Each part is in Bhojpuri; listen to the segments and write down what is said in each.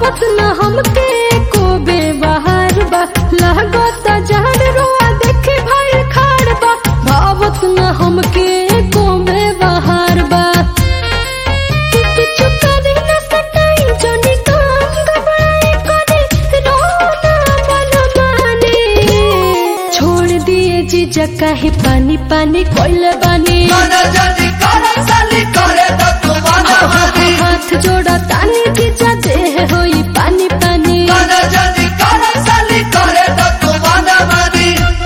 भावत न हमके को बेबहार बा लागत जान रोआ देखे भाई खाड़ बा भावत न हमके को बेबहार बा किछु करे न सटाई जोनी काम घबराए करे रोना मन माने छोड़ दिए जीजा काहे पानी पानी कोइले बानी मन जल्दी कर साली करे तो तू मन मानी हाथ जोड़ा तानी जीजा देह होई पानी पानी मन जल्दी कर साली करे तो तू मन मानी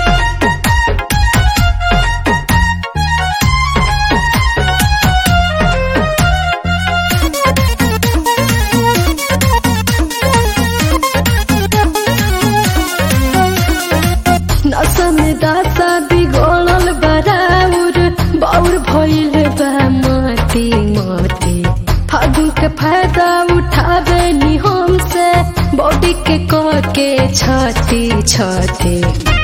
नशा में दासा बिगड़ल बराउर बाउर भइल बा माटी माटी फागुन के फायदा उठावे नी हमसे बॉडी के कह के छाती छाती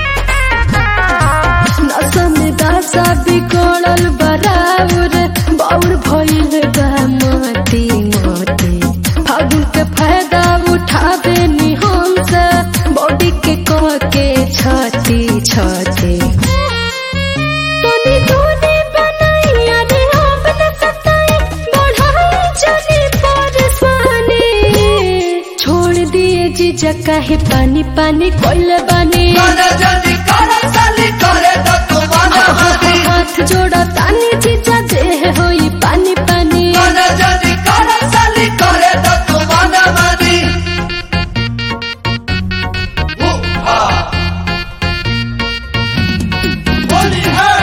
नशा में दासा बिगड़ल बराउर बाउर भइल बा माटी माटी फागुन के फायदा उठावे नी हमसे बॉडी के कह के छाती छाती तोनी तोनी बनाई अरे हम न सताई बढ़ाई चली परेशानी छोड़ दिए जीजा काहे पानी पानी कोइले बानी मन जल्दी कर साली करे तो तू मन मानी हाथ जोड़ा तानी जीजा देह होई पानी पानी मन जल्दी कर साली करे तो तू मन मानी ओ हा होली है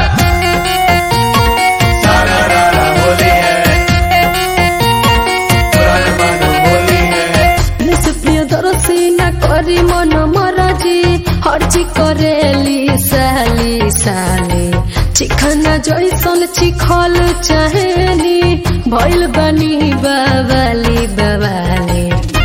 सारा रारा होली है पुराना मानो होली है सुप्रिय दरसी न करी मन मरजी हर्जी करेली साली साली चिखना जैसन चिखल चाहेली भइल बनी बाबाली बाबाली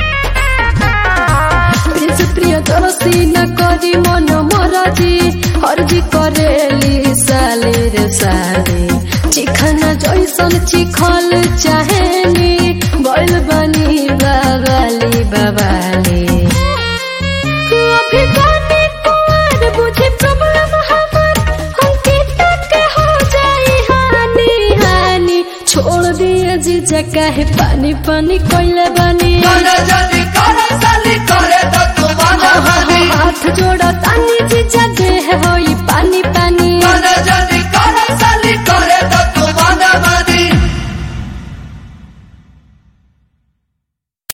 सुप्रिय दरसी न करी मन मरजी हर्जी करेली साली रे साली चिखना जैसन चिखल चाहेली भइल बनी बाबाली बाबाली अभी गाने कुंवर बुझे प्रॉब्लम हमार हमके तक हो जाई हानि हानि छोड़ दिए जीजा काहे पानी पानी कोइले बानी मन जल्दी कर साली करे तो तू मन मानी हाथ जोड़ा